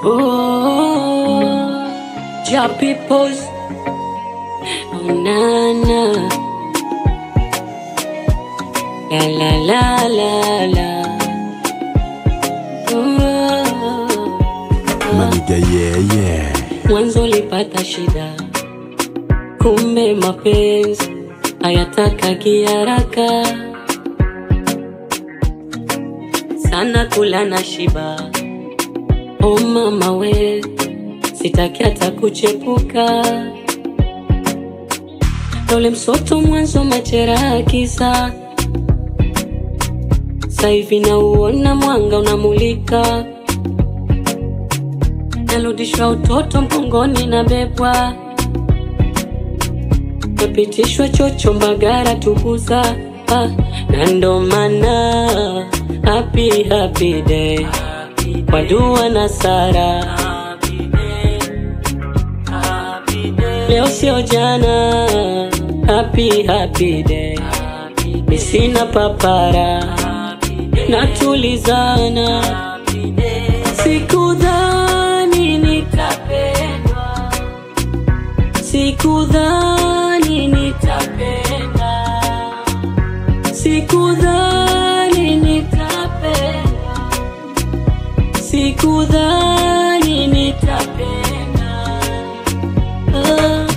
Oh, ja peoples. Oh, na, na. La, la, la, la, la. Oh. Maniga yeah yeah. Mwanzo ulipata shida, kumbe mapenzi hayatakagi haraka sana, kula na shiba. O mama we, sitaki hata kuchepuka. Na ule msoto mwanzo majeraha kisa, sasa hivi nauona mwanga unamulika narudishwa utoto mgongoni na bebwa napitishwa chocho mbagara tukuza ah, na ndo maana happy happy day kwa dua na sara leo sio jana happy happy day ni sina papara natulizana sikudhani nitapendwa sikudhani nitapenda sikudhani nitapenda sikudhani nitapenda ah.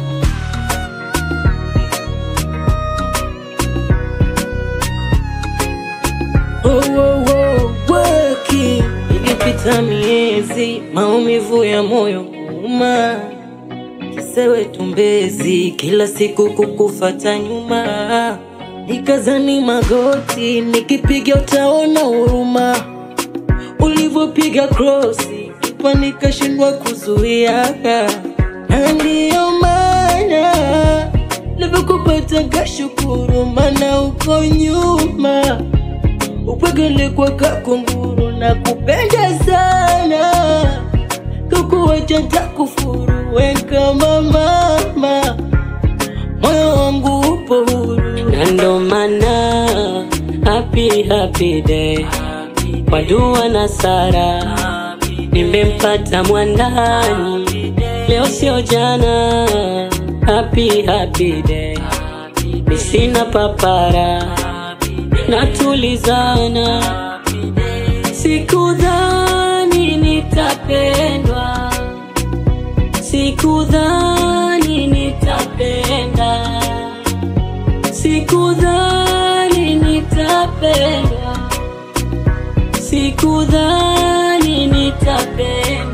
Oh, oh, oh, weki ilipita miezi, maumivu ya moyo kuuma, kisewe tumbezi, kila siku kukufata nyuma, nikazani magoti, nikipiga utaona huruma, ulivyopiga krosi, kipa nikashindwa kuzuia, na ndiyo maana nilivyokupata kashukuru, maana uko nyuma upwekele kwa kakunguru na kupenda sana kukuwacha takufuru we kama mama moyo wangu upo huru na ndo maana happy happy day kwa dua na sara nimempata mwandani leo sio jana happy happy day mi sina papara natulizana sikudhani nitapendwa sikudhani nitapenda sikudhani nitapendwa sikudhani nitapenda